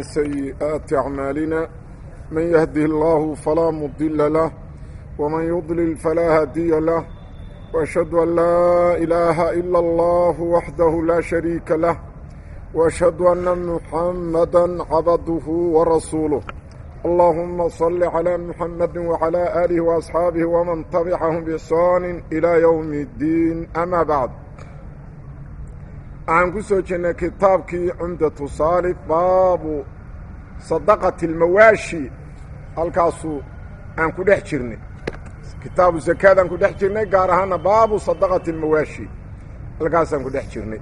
سيئات أعمالنا من يهده الله فلا مضل له ومن يضلل فلا هادي له وأشهد أن لا إله إلا الله وحده لا شريك له وأشهد أن محمدا عبده ورسوله اللهم صل على محمد وعلى آله وأصحابه ومن تبعهم بإحسان إلى يوم الدين أما بعد waxaan ku soo jirnay kitaabkii cumdatu saalif baabu sadaqati almawaashi halkaasuu aan ku dhex jirnay kitaabu zakaadaan ku dhex jirnay gaar ahaana baabu sadaqati almawaashi halkaasaan ku dhex jirnay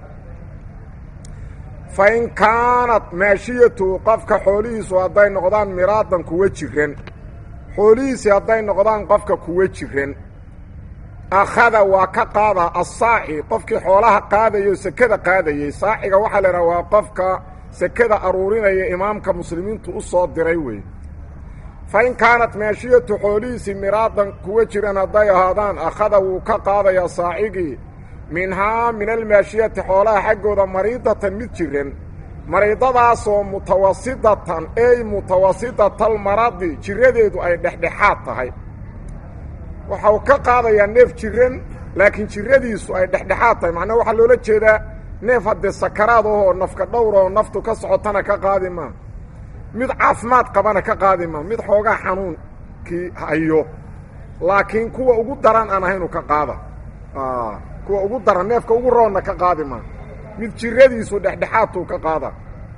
fa in kaanat maashiyatu qofka xoolihiisu hadday noqdaan miraadan kuwa jiran xoolihiisi hadday noqdaan qofka kuwa jiran akhada waa ka qaadaa assaaci qofkii xoolaha qaadayo sekada qaadayey saaciga waxaa la idhaha waa qofka sekada aruurinaya imaamka muslimiintu u soo diray wey fa in kaanat maashiyatu xoolihiisii miraadan kuwa jiran hadday ahaadaan akhada wuu ka qaadayaa saacigii minhaa min almaashiyati xoolaha xaggooda mariidatan mid jiran mariidadaasoo mutawasidatan ey mutawasidatalmaradi jiradeedu ay dhexdhexaad tahay waxa uu ka qaadayaa neef jiran laakiin jiradiisu ay dhexdhexaad tahay macnaa waxaa loola jeedaa neef haddee sakaraad ahoo nafka dhowra oo naftu ka socotana ka qaadi maa mid caafimaad qabana ka qaadi maa mid xoogaa xanuunkii hayo laakiin kuwa ugu daran aan ahaynu ka qaada kuwa ugu daran neefka ugu roonna ka qaadi maa mid jiradiisu dhexdhexaadtuu ka qaada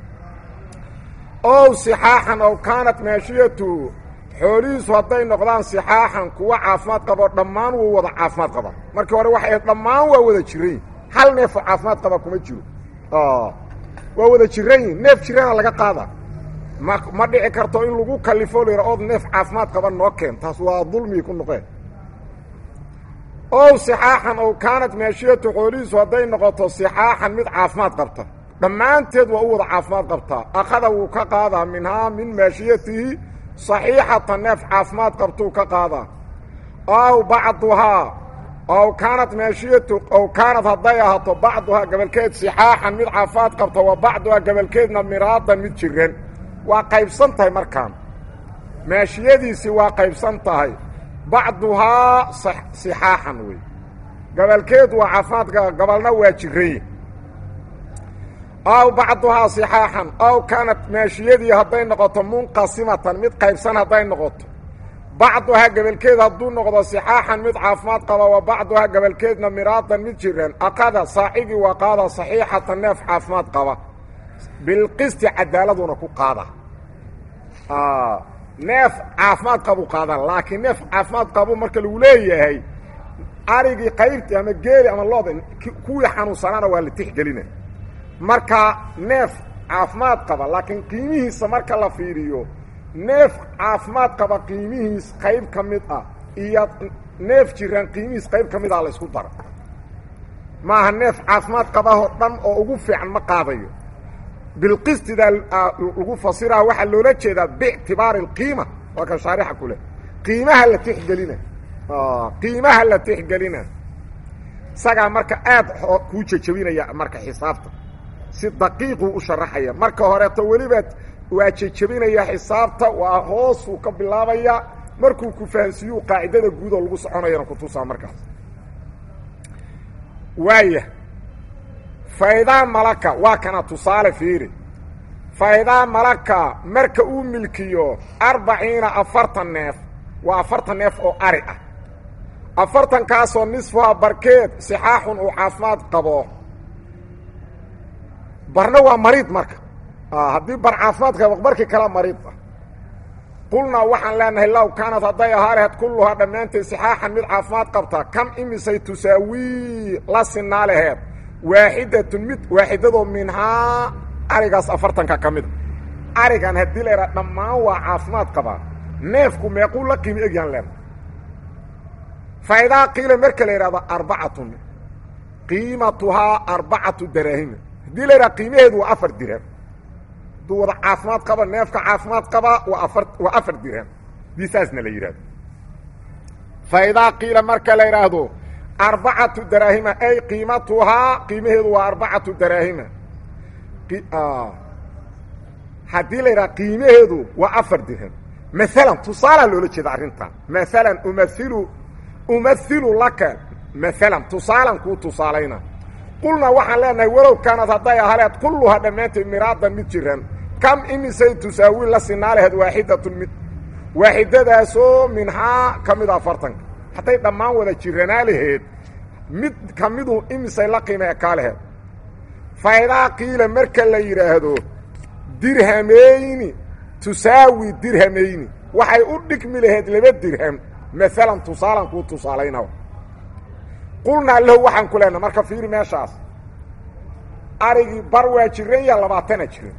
ow sixaaxan ow kaanat maashiyatu xoolihiisu hadday noqdaan sixaaxan kuwa caafimaad qabo dhammaan wuu wada caafimaad qaba markii hore waxay dhammaan waa wada jiran hal neefoo caafimaad qaba kuma jiro waa wada jiran yihin neef jirana laga qaada ma ma dhici karto in lagu kalifo layra ood neef caafimaad qaba noo keen taas waa dulmii ku noqeen ow sixaaxan ow kaanat maashiyatu xoolihiisu hadday noqoto sixaaxan mid caafimaad qabta dhammaanteed waa u wada caafimaad qabtaa akhada wuu ka qaadaa minhaa min maashiyatihi saxiixata neef caafimaad qabtuu ka qaadaa ow bacduhaa ow kaanat maashiyatu ow kaanad hadday ahaato bacduhaa gabalkeed sixaaxan mid caafimaad qabta wa bacduhaa gabalkeedna miraadan mid jiran waa qaybsan tahay markaan maashiyadiisii waa qaybsan tahay bacduhaa sixaaxan wey gabalkeed waa caafimaadka gabalna waa jiray ow bacduhaa sixaaxan ow kaanat maashiyadii hadday noqoto munqasimatan mid qaybsan hadday noqoto bacduhaa gabalkeed hadduu noqdo sixaaxan mid caafimaad qaba wa bacduhaa gabalkeedna miraadan mid jiran aqada saacigii waa qaada saxiixatan neef caafimaad qaba bilqisti cadaaladuna ku qaada neef caafimaad qabu qaada laakiin neef caafimaad qabu marka lagu leeyahay arigii qaybtii ama geeli ama looda kuwii xanuunsanaana waa la tixgelina marka neef caafimaad qaba laakiin qiimihiisa marka la fiiriyo neef caafimaad qaba qiimihiis qayb ka mid ah iyo neef jiran qiimihiis qayb ka mid ah la isku daro maaha neef caafimaad qabahoo dhan oo ugu fiican ma qaadayo bilqistidaa lagu fasiraa waxaa loola jeedaa biictibaari alqiima waa kan shaarixa ku leh qiimaha la tixgelina qiimaha la tixgelina isagaa marka aad kuu jejebinaya marka xisaabta si daqiiquu u sharaxaya marka horeeto weliba waa jejebinaya xisaabta waa hoosuu ka bilaabaya markuu ku fahansiiyuu qaacidada guud oo lagu soconayana kutusaa markaas waaya faydaa malaka waa kana tusaale fiiri faydaa malaka marka uu milkiyo arbaciina afartan neef waa afartan neef oo ari ah afartankaasoo nisfuha barkeed sixaaxun uu caafimaad qabo barna waa mariid marka haddii bar caafimaad qabo barkii kala mariid ah qulnaa waxaan leenahay low kaanad hadday ahaa laheed kulluhaa dhammaanteed sixaaxan mid caafimaad qabta kam imisay tusaawii la sinaa laheed waaxidatun mid waaxidadoo minhaa arigaas afartanka ka mida arigan haddii la yidhaha dhammaan waa caafimaad qabaa neefku meequu la qiimi egyahan leena faidaa qiila marka la yidhahdo arbacatun qiimatuhaa arbacatu daraahima haddii la yidhaha qiimaheedu waa afar dirham hadduu wada caafimaad qaba neefka caafimaad qabaa waa afar waa afar dirham hadii saasna la yidhahdo faidaa qiila marka la yidhaahdo arbacatu daraahima ay qiimatuhaa qiimaheedu waa arbacatu daraahima haddii la yidhaha qiimaheedu waa afar dirham maalan tusaalaa loola jeeda arrintan maalan umailu umailu laka maalan tusaalan kuu tusaalayna qulnaa waxaan leenahay walow kaanad hadday ahaleed kulluhaa dhammaanteed miraadan mid jiran kam imisay tusaawi la sinaa laheed waaxidatun mid waaxidadaasoo minhaa ka mida afartanka hadday dhammaan wada jiranaa laheed mid ka midu imisay la qiima ekaa laheed faidaa qiila marka la yidhaahdo dirhamayni tusaawi dirhamayni waxay u dhigmi laheyd laba dirham maalan tusaalan kuu tusaalayna qulnaa lahu waxaan ku leenaha marka fiiri meeshaas arigii bar waa jiran ya labaatana jiran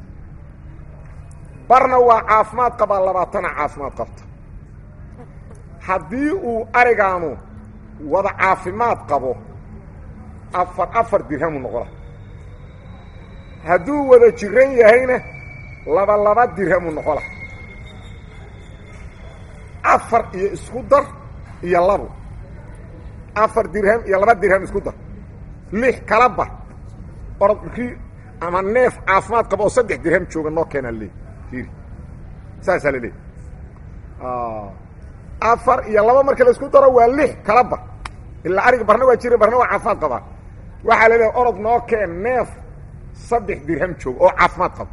barna waa caafimaad qabaa labaatana caafimaad qabta haddii uu arigaanu wada caafimaad qabo afar afar dirhamu noqola hadduu wada jiran yahayna laba laba dirhamu noqola afar iyo isku dar iyo labo afar dirham iyo laba dirham isku dar lix kala bar orodkii ama neef caafimaad qaba oo saddex dirham jooga noo keenaa leey fiiri saasaa la leey afar iyo laba marka la isku daro waa lix kala bar ilaa ariga barna waa jira barna waa caafimaad qabaa waxaa la leehay orod noo keen neef saddex dirham jooga oo caafimaad qaba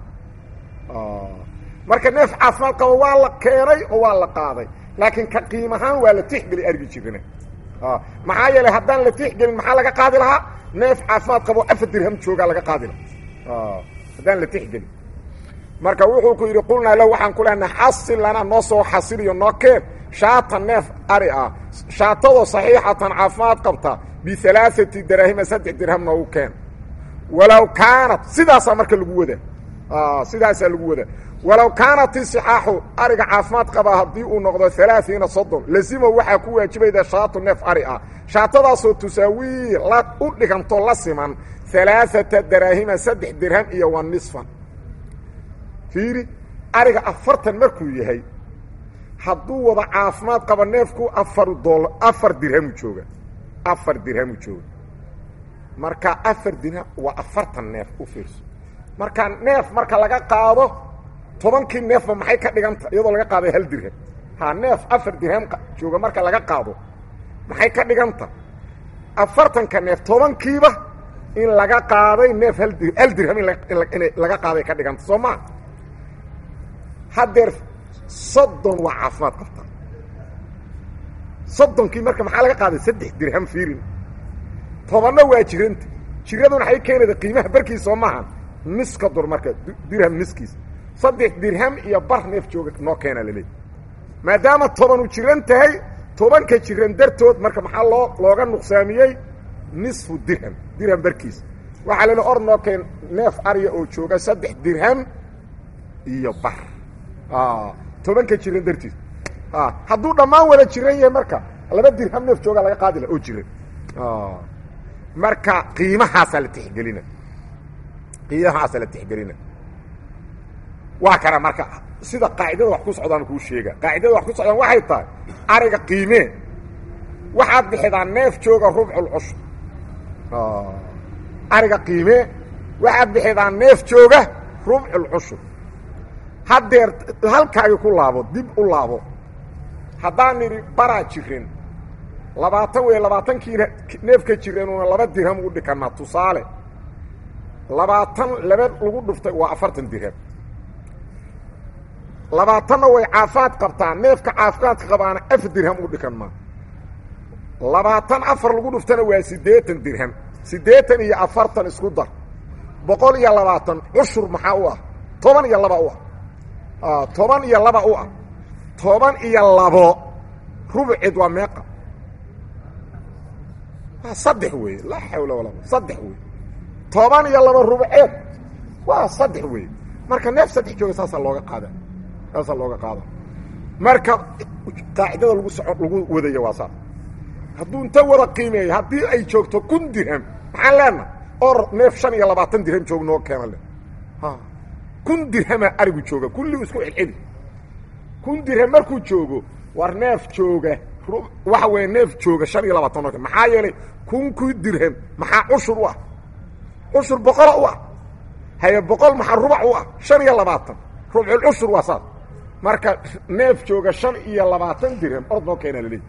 marka neef caafimaad qaba waa la keenay oo waa la qaaday laakiin ka qiim ahaan waa la tixgeli argi jirana maxaa yeelay haddaan la tixgelin maxaa laga qaadi lahaa neef caafimaad qabo afar dirham joogaa laga qaadi lahaa haddaan la tixgelin marka wuxuu ku yidhi qulnaa lahu waxaan ku leenaha xasil lanaa noo soo xasiliyo noo keen shaata neef ari ah shaatadoo saxiixatan caafimaad qabta bialaaati daraahima saddex dirham noogu keen walow kaanat sidaasaa marka lagu wada sidaasaa lagu wada walow kaanat isixaaxu ariga caafimaad qaba haddii uu noqdo alaaiina soddon lazimo waxaa ku waajibayda shaatu neef ari ah shaatadaasoo tusaawii la u dhiganto la siman alaaata daraahima saddex dirham iyo wa nisfan fiiri ariga afartan markuu yahay hadduu wada caafimaad qabo neefku afar dool afar dirhamu jooga afar dirhamu jooga marka afar dirham waa afartan neef u fiirso marka neef marka laga qaado tobankii neefba maxay ka dhiganta iyadoo laga qaaday hal dirham ha neef afar dirham jooga marka laga qaado maxay ka dhiganta afartanka neef tobankiiba in laga qaaday neef hal dir hal dirham in laga qaaday ka dhiganta soo maa haddeer soddon waa caafimaad qabtaa soddonkii marka maxaa laga qaaday saddex dirham fiirin tobanna waa jiranta jiraduna waxay keenayda qiimaha barkiisa soo maaha niska dur marka dirham niskiisa saddex dirham iyo bar neef jooga noo keena laleey maadaama tobanu jiran tahay tobanka jiran dartood marka maxaa loo looga nuqsaamiyey nisfu dirham dirham barkiisa waxaa lale or noo keen neef arya oo jooga saddex dirham iyo bar tobanka jiran dartiis hadduu dhammaan wada jiran yahay marka laba dirham neef jooga laga qaadila oo jiran marka qiimahaasaa la tixgelina qiimahaasaa la tixgelina waa kana marka sida qaacidada wax ku socdaan kuu sheega qaacidada wax ku socdaan waxay tahay ariga qiimee waxaad bixidaa neef jooga rubculcushur ariga qiimee waxaad bixidaa neef jooga rubculcushur haddeer halkaagi ku laabo dib u laabo haddaan nidhi baraa jirin labaatan wey labaatankiina neefka jireenuna laba dirham ugu dhikanaa tusaale labaatan laba lagu dhuftay waa afartan dirham labaatanna way caafimaad qabtaa neefka caafimaadka qabaana afar dirham u dhikan maa labaatan afar lagu dhuftana waa siddeetan dirham siddeetan iyo afartan isku dar boqol iyo labaatan cushur maxaa u ah toban iyo laba u ah toban iyo laba u ah toban iyo labo rubceed waa meeqa waa saddex weeye laa xawla walaa saddex wey toban iyo laba rubceed waa saddex weeye marka neef saddex jooga saasaa looga qaada saasaa looga qaada marka qaacidada lagu soco lagu wadaya waa saas hadduu inta wada qiimeeyo haddii ay joogto kun dirham maxaan leenaha or neef shan iyo labaatan dirham joog noo keena le kun dirhamaa arigu jooga kulligu isku celceli kun dirham markuu joogo war neef jooga waxa weeye neef jooga shan iyo labaatan noo maxaa yeelay kun ku dirham maxaa cushur u ah cushur boqola u ah haye boqol maxaa rubac u ah shan iyo labaatan rubculcushur waa saas marka neef jooga shan iyo labaatan dirham ord noo keenaa laleeyahy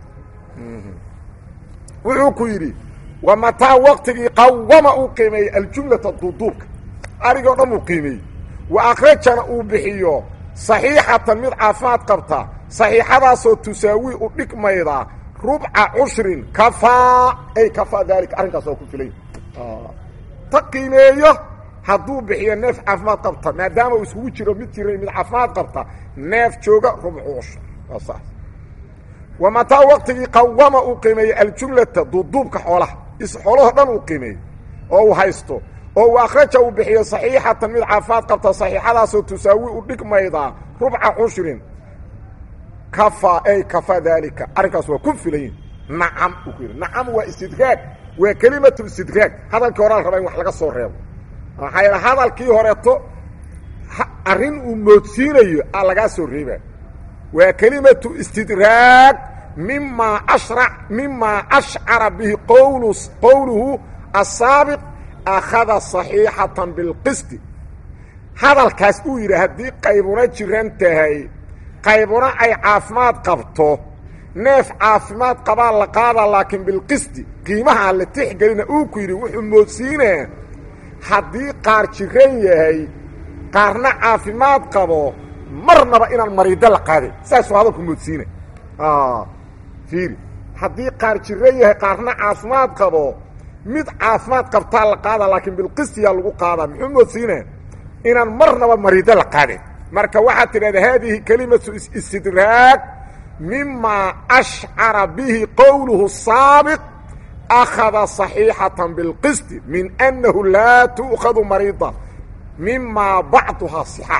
wuxuu ku yidhi wa mataa waqtigii qawama uu qiimeeyey aljumlata duuduubka arigoo dhan uu qiimeeyey wa akhrajana uu bixiyo saxiixatan mid caafimaad qabta saxiixadaasoo tusaawi u dhigmayda rubca cushrin kafaa ay kafaa daalika arrinkaas oo ku filay ta qiimeeyo hadduu bixiyo neef caafimaad qabta maadaama uu iskugu jiro mid jiray mid caafimaad qabta neef jooga rubcu cushur waa saas wa mataa waqtigii qawama uu qiimeeyey aljumlata duuduubka xoolaha xoolahoo dhan uu qiimeeyey oo uu haysto oo uu akhraja uu bixiyo saxiixatan mid caafimaad qabta saxiixadaasoo tusaawi u dhigmayda rubca cushrin kafa ay kafa daalika arrinkaas waa ku filayin nacam uu ku yidhi nacam waa istidraag waa kelimatu istidraag hadalkii horaa la rabaa in wax laga soo reebo maxaa yeele hadalkii horeeto arrin uu moodsiinayo a lagaa soo reebaa waa kelimatu istidraag mimaa ashrac mimaa ashcara bihi qowlu qowluhu asaabiq akhada saxiixatan bilqisti hadalkaas uu yidhi haddii qaybuna jiran tahay qaybuna ay caafimaad qabto neef caafimaad qabaa la qaadaa laakiin bilqisti qiimaha aan la tixgelina uu ku yidhi wuxuu moodsiinaa haddii qaar jiran yahay qaarna caafimaad qabo marnaba inaan mariido la qaadin saasuu hadalku moodsiina fiiri haddii qaar jiran yahay qaarna caafimaad qabo mid caafimaad qabtaa la qaadaa laakiin bilqistiyaa lagu qaadaa muxuu moodsiinaa inaan marnaba mariido la qaadin marka waxaad tidhahda haadihi kelimatu istidraag mimaa ashcara bihi qowluhu saabiq akhada صaxiixatan bilqisti min annahu laa tu'khadu mariida mimaa bacduhaa صixa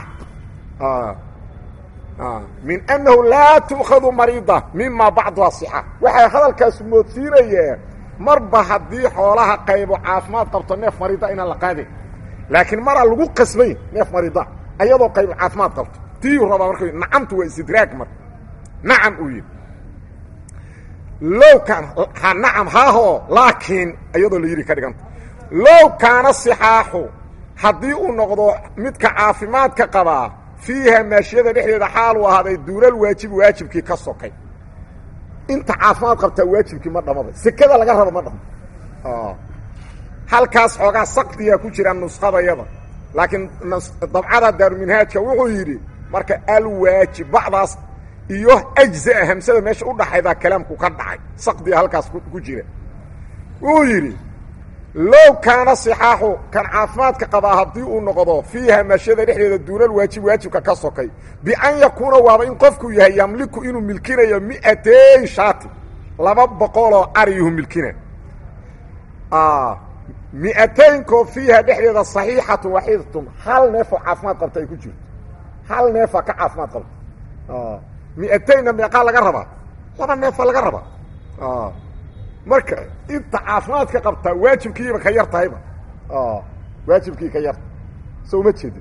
min annahu laa tu'khadu mariida mimaa bacduhaa صixa waxay hadalkaas moodsiinayeen marba haddii xoolaha qaybo caafimaad qabto neef mariida inaan la qaadin laakiin maraa lagu qasbayn neef mariida ayadoo qaybo caafimaad qabto tiiu rabaa marka nacamtu waa istidraag marka nacam uu yidhi low kaan ha nacam haahoo laakiin iyadoo la yidhi ka dhiganta low kaana sixaaxu haddii uu noqdo midka caafimaadka qabaa fiiha maashiyada dhexdeeda xaal uu ahaaday duulal waajibi waajibkii ka sokay inta caafimaad qabtaa waajibkii ma dhamaba sekada laga rabo ma dhamo halkaas xoogaa sakdiyaa ku jira nusqadayada laakiin dabcada daaruminhaajka wuxuu yidhi marka alwaajib bacdaas iyo ajzaa hamsada meesha u dhaxaydaa kalaamku ka dhacay sakdiga halkaas ku jira wuxuu yidhi low kaana sixaaxu kan caafimaadka qabaa haddii uu noqdo fiiha maashiyada dhexdeeda duunal waajib waajibka ka sokay bian yakuuna waaba in qofku yahay yamliku inuu milkinayo mi'atay shaati laba boqoloo ariyuhu milkina mi'ataynkoo fiiha dhexdeeda saxiixatun waxiidatun hal neefoo caafimaad qabta ay ku jirto hal neefaa ka caafimaad qabta mi'ataynna meeqaa laga rabaa laba neefaa laga rabaa marka inta caafimaadka qabtaa waajibkiiba ka yar tahayba waajibkii ka yarta so uma jeedin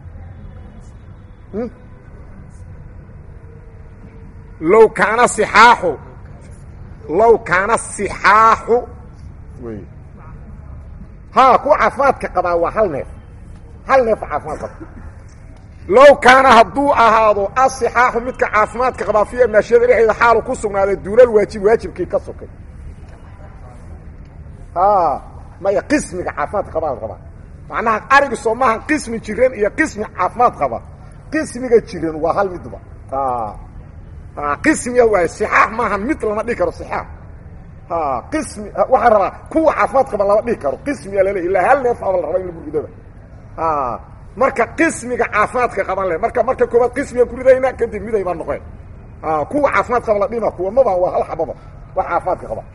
low kaana sixaaxu low kaana sixaaxu wey ha kuwa caafimaadka qabaa waa hal neef hal neefa caafimaad qabta low kaana hadduu ahaado asixaaxu midka caafimaadka qabaa fiiha maashiyada dhexdeeda xaalu ku sugnaaday duulal waajib waajibkii ka sokay maya qismiga caafimaadka qabaa la rabaa macnaha ariga soo maaha qismi jiran iyo qismi caafimaad qaba qismiga jiran waa hal midba qismiga waay sixaax maaha mid lama dhihi karo sixaax qismi waxaan rabaa kuwa caafimaad qaba lama dhihi karo qismiga lale ilaa hal neef aba la rabaa in la burgudaba marka qismiga caafimaadka qaban le marka marka koobaad qismiga kuridayna kadib miday baa noqeen kuwa caafimaad qaba la dhima kuwa maba waa hal xababa wax caafimaadka qaba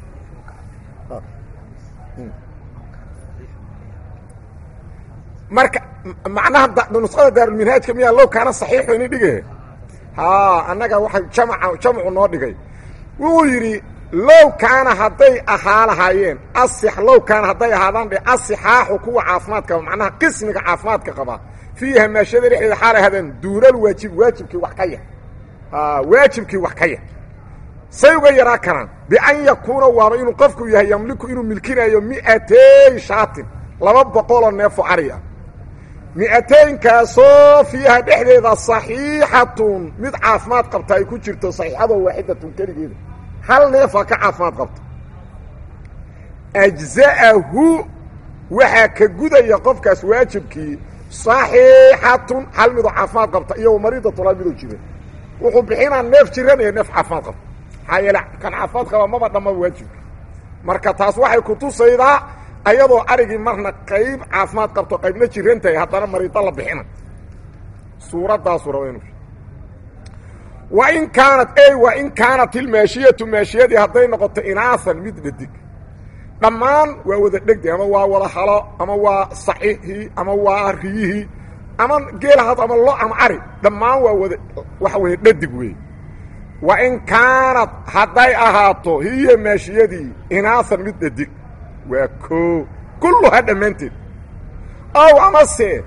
marka macnaha nusqada daarulminhaajka miyaa low kaana saxiixu ini dhige ha annaga waxa jamca jamcu noo dhigay wuxuu yidhi low kaana hadday ahaa lahaayeen asix low kaana hadday ahaadaan dhe asixaaxu kuwa caafimaadka qaba macnaha qismiga caafimaadka qaba fiiha maashada dhexdeeda xaalay ahaadeen duunal waajib waajibkii wax ka yar waajibkii wax ka yar say uga yaraa karaan bian yakuuna waaba inuu qofku yahay yamliku inuu milkinayo mi'atay shaatin laba boqoloo neefo ari ah mi'ataynkaasoo fiiha dhexdeeda saxiixatun mid caafimaad qabta ay ku jirto saxiixadoo waaxidatun keligeeda hal neefaa ka caafimaad qabta ajza'ahu waxaa ka gudaya qofkaas waajibkii saxiixatun hal midoo caafimaad qabta iyo mariidatun hal midoo jira wuxuu bixinaa neef jiran iyo neef caafimaad qabta maxaa yeele kan caafimaad qaba maba dhammaba waajibka marka taas waxay kutusaydaa ayadoo arigii marna qayb caafimaad qabto qaybna jiran tahay haddana mariido la bixina suuradaasu raba inu wa in kaanat ey wa in kaanat ilmaashiyatu maashiyadii hadday noqoto inaasan mid dhadig dhammaan waa wada dhegdi ama waa wada halo ama waa saxihii ama waa riyihii ama geelahad ama lo ama ari dhammaan waa wada waxa weeye dhadig weeye wa in kaanad hadday ahaato hiya maashiyadii inaasan mid dhadig waa koo kulluhaa dhammaanteed ow amase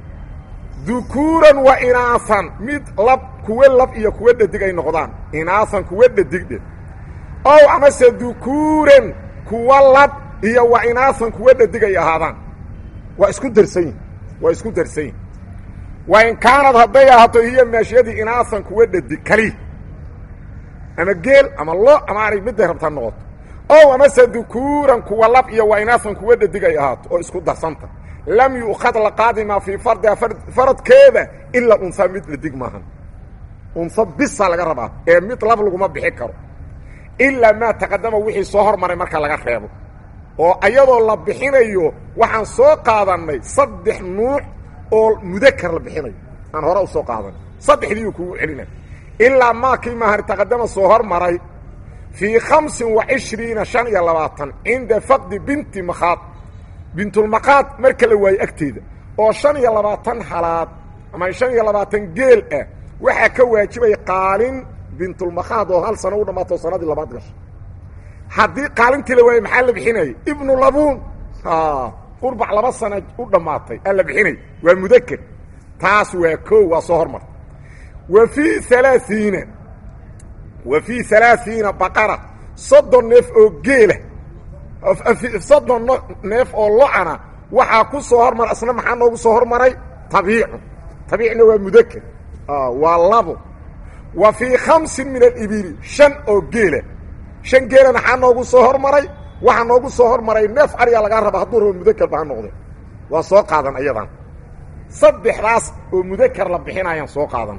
dukuuran wa inaasan mid lab kuwa lab iyo kuwa dhadig ay noqdaan inaasan kuwa dhadigdhe ow amase dukuuran kuwa lab iyo wa inaasan kuwa dhadig ay ahaadaan waa isku darsan yihin waa isku darsan yihin wa in kaanad hadday ahaato hiya maashiyadii inaasan kuwa dhadig kali ama geel ama lo ama arig midday rabtaa noqoto ow amase dukuuran kuwa lab iyo wa inaasan kuwa dhadig ay ahaato oo isku darsanta lam yu'khad la qaadi maa fii fardiha faradkeeda ilaa unsa mid dhadig maahan unsa bisa laga rabaa ee mid lab laguma bixi karo ilaa maa taqadama wixii soo hormaray marka laga reebo oo ayadoo la bixinayo waxaan soo qaadannay saddex nuuc oo mudakar la bixinayo aan hore u soo qaadanay saddexdiiu kugu celinay ilaa maakii maahan taqadama soo hormaray fii khamsin wa cishriina shan iyo labaatan cinda faqdi binti makhaad bintulmaqaad marka la waayo agteeda oo shan iyo labaatan halaad ama shan iyo labaatan geel ah waxaa ka waajibaya qaalin bintulmakhaad oo hal sano u dhammaato sanadii labaad gasha haddii qaalintii la waayo maxaa la bixinayay ibnu labuun qurbac laba sana u dhammaatay aa la bixinay waa mudaker taas waa koo waa soo hormarta wa fii alaaiina wa fii alaaiina baqara soddon neef oo geela soddon neef oo lo-ana waxaa ku soo hormara isna maxaa noogu soo hormaray tabiicu tabiicna waa mudaker waa labo wa fii khamsin min alibili shan oo geela shan geela maxaa noogu soo hormaray waxaa noogu soo hormaray neef ariga lagaa raba hadduu rabo mudakerba ha noqde waa soo qaadan ayadan saddexdaas oo mudakar la bixinayaan soo qaadan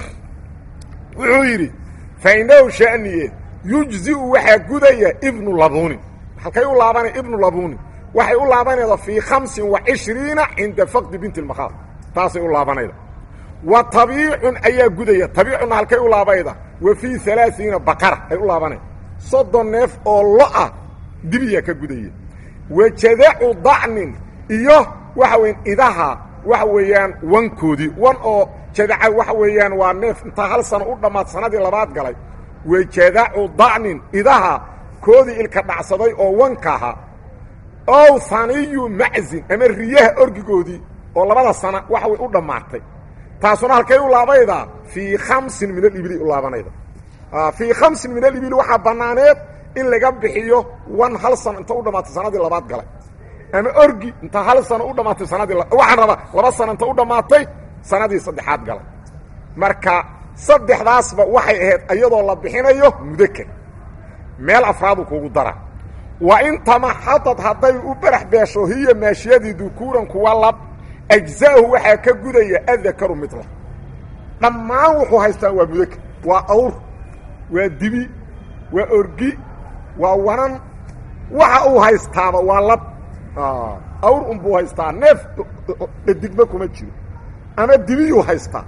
wuxuu yidhi fa inahu shaniye yujziu waxaa gudaya ibnu labuuni halkay u laabanay ibnu labuuni waxay u laabanayda fii khamsin wa cishriina cinda faqdi binti lmakhaad taasay u laabanayda wa tabiicun ayaa gudaya tabiicunna halkay u laabayda wa fii alaaiina baqara ay u laabanay soddon neef oo lo-ah dibiya ka gudaya wa jadacu dacnin iyo waxa weyan idaha waxa weeyaan wankoodii wan oo jadaca waxa weeyaan waa neef intaa hal sano u dhammaad sanadii labaad galay wa jadacu dacnin idaha koodii ilka dhacsaday oo wanka ahaa ow haniyu maczin ama riyaha orgigoodii oo labada sana waxa way u dhammaatay taasuna halkay u laabaydaa fii khamsin min alibili u laabanayda fii khamsin min alibili waxaa bannaaneed in laga bixiyo wan hal sano inta u dhammaatay sanadii labaad galay ama orgi inta hal sano u dhammaatay sanadii waxaan rabaa laba sano inta u dhammaatay sanadii saddexaad galay marka saddexdaasba waxay ahayd iyadoo la bixinayo mudaker meel afraadu kugu dara wa in tamaxadad hadday u barax beesho hiya maashiyadii dukuuran kuwa lab ajza'ahu waxaa ka gudaya adakaru midla dhammaan wuxuu haystaan waa mudaker waa awr waa dibi waa orgi waa wanan waxa uu haystaaba waa lab awr unbuu haystaa neef dhadigba kuma jiro ama dibiyuu haystaa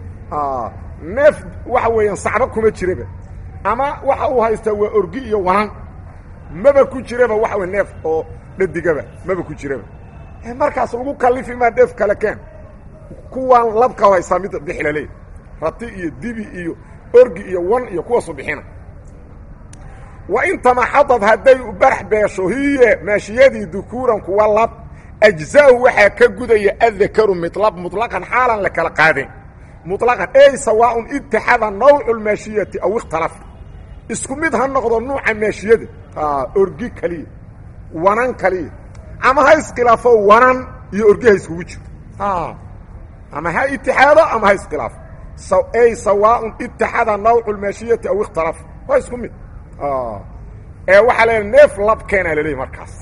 neef waxa weeyaan sacba kuma jiraba ama waxa uu haystaa waa orgi iyo wanan maba ku jiraba waxa wey neef oo dhadigaba maba ku jiraba markaas lagu kalifi maa neef kale keen kuwaan labka haystaa mid bixilale rati iyo dibi iyo orgi iyo wan iyo kuwaasu bixina wa in tamaxadad hadday barax beesho hiye maashiyadii dukuuran kuwa lab ajza'ahu waxaa ka gudaya adakaru midlab muطlaqan xaalan la kala qaadeen muطlaqan ey sawaaءun itixada nawcu lmaashiyati aw ikhtalafa isku mid ha noqdo nuuca maashiyada orgi kaliya wanan kaliya ama ha iskhilaafo wanan iyo orgi ha iskugu jiro ama ha itixaado ama ha iskhilaafo ay sawaaun itixada nawcu lmaashiyati aw ikhtalaf waa isku mid ee waxaa la neef labkeena laleeyahy markaas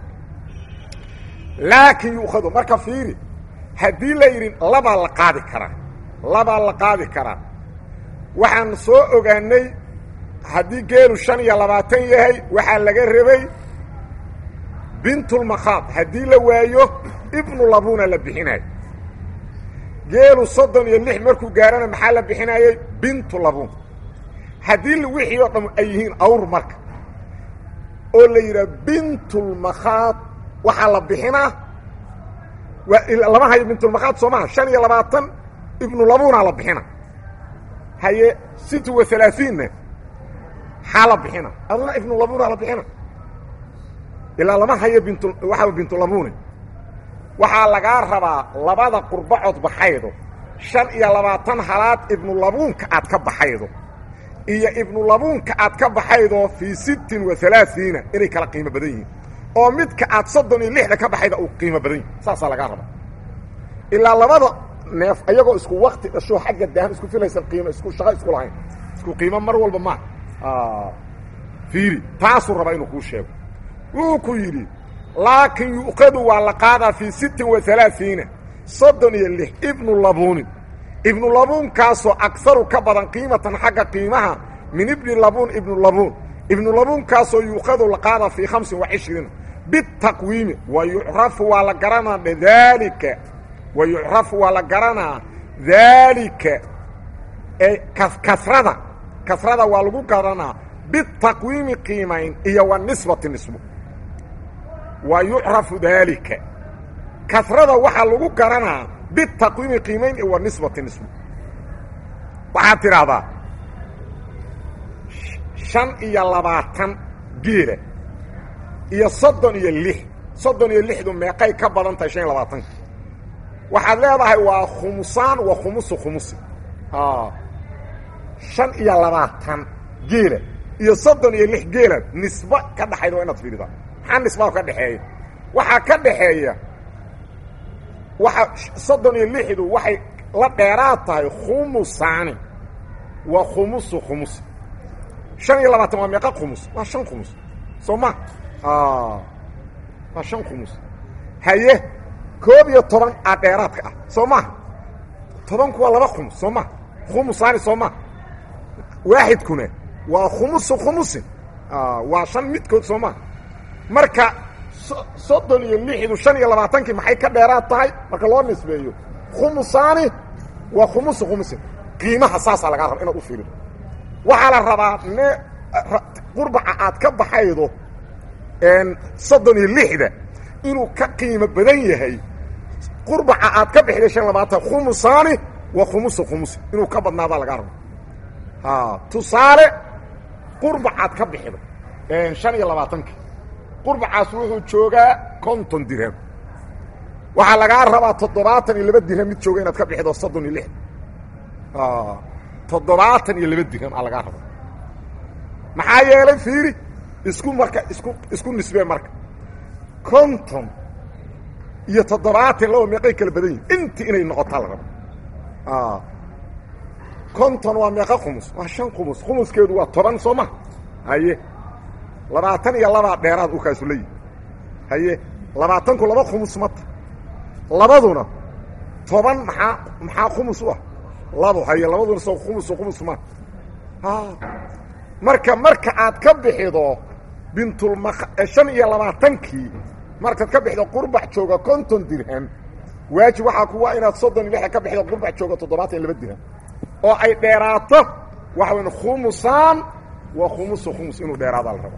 laakin yu'khadu marka fiiri haddii la yidhi labaa la qaadi karaa labaa la qaadi karaa waxaan soo ogaanay haddii geelu shan iyo labaatan yahay waxaa laga rabay bintulmakhaad haddii la waayo ibnu labuna la bixinayo geelu soddon iyo lix markuu gaarana maxaa la bixinayay bintu labun haddii wixii oo dham ay yihiin awr marka oo la yidhaha bintulmakhaad waxaa la bixinaa waa lama hayo bintulmakhaad soo maha shan iyo labaatan ibnu labuna la bixina haye sit wa alaaiinna xaa la bixina aduna ibnu labuna la bixina ilaa lama hayo bint waxaa bintulabune waxaa lagaa rabaa labada qurbacod baxaydo shan iyo labaatan halaad ibnulabuunka aad ka baxaydo iyo ibnulabuunka aad ka baxaydo fii sittin wa alaaiina inay kala qiimo badan yihiin oo midka aad soddon iyo lixda ka baxayda uu qiimo badan yihi saasaa lagaa rabaa ilaa labada neef ayagoo isku wakti dhasho xagga daahan isku filaysan qiimo isku shaqo isku lahayn isku qiimo mar walba ma fiiri taasuu rabaa inuu kuu sheego wuu ku yidhi laakin yu'kadu waa la qaadaa fii sittin wa alaaiina soddon iyo lix ibnu labuunin ibnu labuunkaasoo agaru ka badan qiimatan xagga qiimaha min ibni labuun ibnu labuun ibnu labuunkaasoo yu'khadu la qaadaa fii hamsin wa cishriina bitaqwiimi wa yucrafu waa la garanaa daalika wa yucrafu waa la garanaa daalika ee kasrada kasrada waa lagu garanaa bitaqwiimi qiimayn iyo wa nisbati nisbo wa yucrafu daalika kasrada waxaa lagu garanaa bitaqwiimi qiimayn iyo wa nisbati nisbo waxaad tidhaahdaa shan iyo labaatan geela iyo soddon iyo lix soddon iyo lixdu meeqay ka badan tahay shan iyo labaatanka waxaad leedahay waa khumusaan wa khumusu khumusi shan iyo labaatan geela iyo soddon iyo lix geela nisba ka dhaxayda waa inaad fiiridaa maxaa nisbaa ka dhexeeya waxaa ka dhaxeeya waxa soddon iyo lixdu waxay la dheeraad tahay khumusaani wa khumusu khumusi shan iyo labaatan waa meeqa khumus waa shan khumus soo ma waa shan khumus haye koob iyo toban a dheeraadka ah soo maha tobanku waa laba khumus soo maha khumusaani soo maha waaxidkuna waa khumusu khumusin waa shan midkood soo maha marka soddon iyo lixdu shan iyo labaatankii maxay ka dheeraad tahay marka loo nisbeeyo khumusaani waa khumusu khumusin qiimaha saasaa lagaa raba inaad u fiirido waxaa la rabaa ne qurbaca aad ka baxaydo soddon iyo lixda inuu ka qiimo badan yahay qurbaca aad ka bixday shan labaatan khumusaani waa khumusu khumusi inuu ka badnaadaa lagaa raba tusaale qurbacaad ka bixday shan iyo labaatankii qurbacaas wuxuu joogaa konton dirham waxaa lagaa rabaa toddobaatan iyo laba dirham mid jooga inaad ka bixido soddon iyo lix toddobaatan iyo laba dirham aa lagaa rabaa maxaa yeelay fiiri isku marka isku isku nisbee marka konton iyo toddobaatan laba meeqay kala badan yihin inti inay noqotaa la raba konton waa meeqa khumus waa shan khumus khumuskeedu waa toban soo ma haye labaatan iyo labaa dheeraad u kaasu leeyihi haye labaatanku laba khumus mata labaduna toban maxaa maxaa khumus u ah labo haye labaduna soo khumusu khumus ma marka marka aad ka bixido bintulma shan iyo labaatankii markaad ka bixido qurbac jooga konton dirham waajib waxaa kuwa inaad soddon iyo lixda ka bixido qurbac jooga toddobaatan iyo laba dirham oo ay dheeraato waxa weyn khumusaan waa khumusu khumus inuu dheeraadaa la raba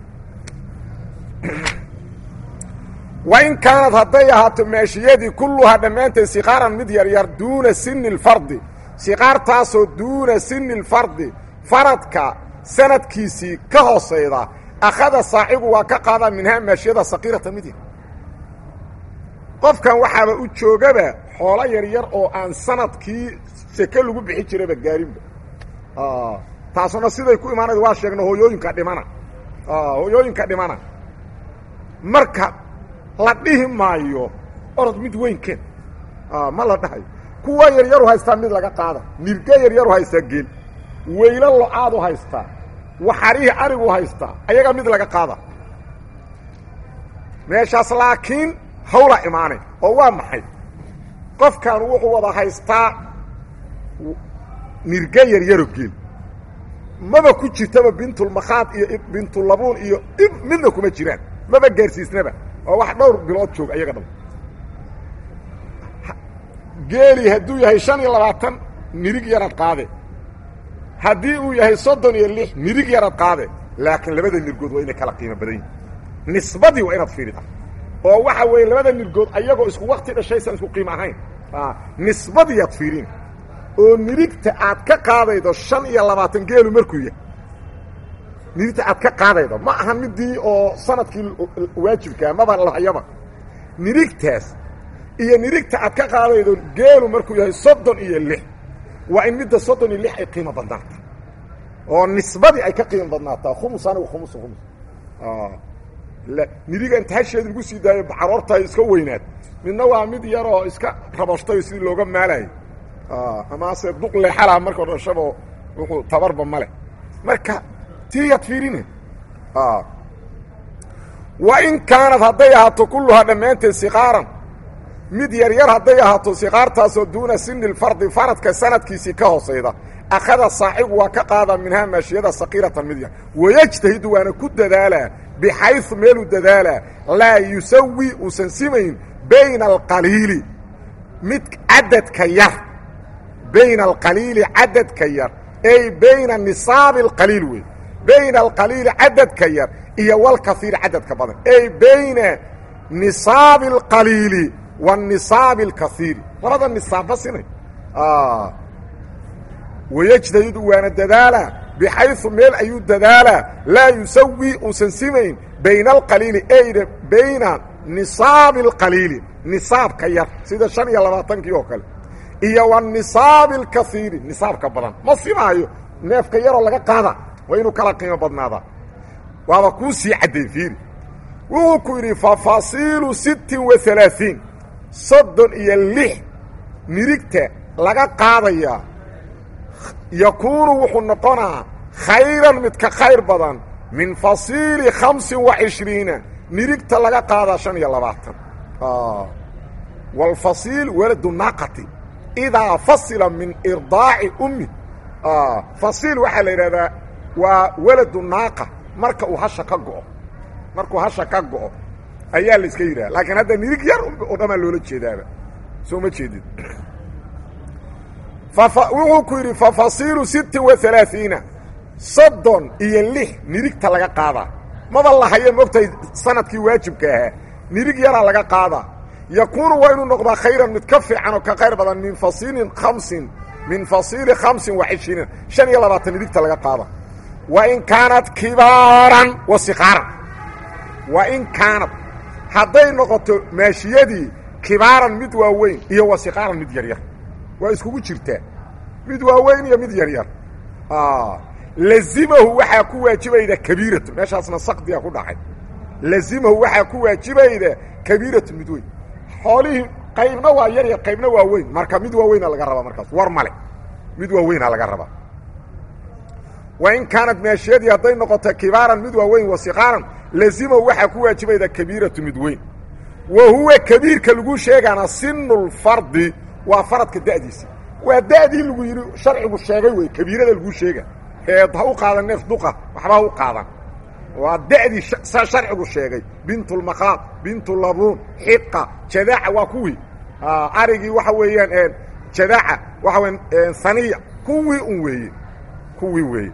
wain kaanad hadday ahaato maashiyadii kulluhaa dhammaanteed sikaaran mid yaryar duuna sini اlfardi sikaartaasoo duuna sini اlfardi faradka sanadkiisii ka hoosayda akhada saaxibu waa ka qaadaa minhaa maashiyada sakiirata mid yar qofkan waxaaba u joogaba xoolo yaryar oo aan sanadkii seke lagu bixi jiraba gaarinba taasuna siday ku imaanayd waa sheegna hooyooyinka dhimana hooyooyinka dhimana marka la dhihi maayo orod mid weyn keen ma la dhahayo kuwa yaryaru haystaa mid laga qaada nirge yaryaru haystaa geel weylo lo-aadu haystaa waxarihii arigu haystaa ayagaa mid laga qaada meeshaas laakiin hawla imaanay oo waa maxay qofkan wuxuu wada haystaa nirge yaryaro geel maba ku jirtaba bintulmakhaad iyo bintulabuun iyo ib midna kuma jiraan maba gaarsiisnaba waa wax dhowr bilood joog ayaga dhab geeli hadduu yahay shan iyo labaatan nirig yarad qaade haddii uu yahay soddon iyo lix nirig yarad qaade laakiin labada nirgood waa inay kala qiimo badan yihin nisbadii waa inaad fiirida oo waxa weeye labada nirgood ayagoo isku wakti dhashaysan isku qiimo ahayn nisbadiiaad fiirin oo nirigta aad ka qaadaydo shan iyo labaatan geelu markuu yahay nirigta aad ka qaadaydo ma ahan midii oo sanadkii waajibkaa maba lahayaba nirigtaas iyo nirigta aad ka qaadaydo geelu markuu yahay soddon iyo lix waa in midda soddon iyo lix ay qiimo badnaata oo nisbadii ay ka qiimo badnaataa khumus anigu khumus khumus niriga inta hasheedi lagu sii daayo caroorta iska weynaad midna waa mid yaroo iska rabashtay sidii looga maalayo amase duq leexalaha markao dhashabo wuxuu tabarba male marka tiyaad fiirine wa in kaanad hadday ahaato kulluhaa dhammaanteed siqaaran mid yaryar hadday ahaato siqaartaasoo duuna sini lfardi faradka sanadkiisii ka hoosayda akhada saaxigu waa ka qaada minhaa maashiyada sakiiratan mid yar wayajtahidu waana ku dadaalaa bixayu meeluu dadaalaa laa yusawi uusan simayn bayna alqaliili mid cadadka yar bayna alqaliili cadadka yar ay bayna nisaabi alqaliil wey bayna alqaliili cadadka yar iyo walkaiiri cadadka badan ay bayna nisaabi alqaliili wanisaabi alkaiiri labada nisaabba sinay wayajtahidu waana dadaalaa bixayu meel ayuu dadaalaa laa yusawi uusan simayn bayna alqaliili ayna bayna nisaabi alqaliili nisaabka yar sida shan iyo labaatankii oo kale iyo wanisaabi alkaiiri nisaabka badan ma simaayo neefka yaroo laga qaada waa inuu kala qiimo badnaadaa waaba kuu sii cadday fiiri wuxuu ku yidhi fafasiilu sittin wa alaaثiin soddon iyo lix nirigta laga qaadayaa yakuunu wuxuu noqonaa khayran mid ka khayr badan min fasiili khamsin wa cishriina nirigta laga qaadaa shan iyo labaatan wاlfasiil waladu naaqati idaa fasila min irdaaci ummi fasiil waxaa la yidhahdaa waa waladu naaqa marka uu hasha ka go'o markuu hasha ka go'o ayaa la iska yidhaha laakiin hadda nirig yar oo dhamaa loola jeedaaba soo ma jeedid wuxuu ku yidhi fafasiilu sittin wa alaaثiina soddon iyo lix nirigta laga qaadaa maba lahaya mogtahay sanadkii waajibka ahaa nirig yaraa laga qaadaa yakuunu waa inuu noqdaa khayran mid ka fiican oo ka khayr badan min fasiilin khamsin min fasiili khamsin wa cishriina shan iyo labaatan nirigta laga qaada wa in kaanad kibaaran wa sikaaran wa in kaanad hadday noqoto maashiyadii kibaaran mid waaweyn iyo wa sikaaran mid yaryar waa iskugu jirtaa mid waaweyn iyo mid yaryar lazimahu waxaa ku waajibayda kabiiratu meeshaasna sakdiga ku dhacay lazimahu waxaa ku waajibayda kabiiratu mid weyn xoolihii qaybna waa yaryar qaybna waa weyn marka mid waaweyna laga rabaa markaas war male mid waaweyna laga rabaa wa in kaanad maashiyadii hadday noqoto kibaaran mid waaweyn wa sikaaran lazimahu waxaa ku waajibayda kabiiratu mid weyn wa huwa kabiirka lagu sheegaana sinu lfardi waa faradka da'diisa waa da'dii lagu yidhi sharcigu sheegay wey kabiirada lagu sheega ee ha u qaadan neef duqa waxba ha u qaadan waa da'dii sharcigu sheegay bintulmakaad bintulabuun xiqa jadaaca waa kuwii arigii waxa weeyaan jadaaca waxa weya saniya kuwii un weeye kuwii weeye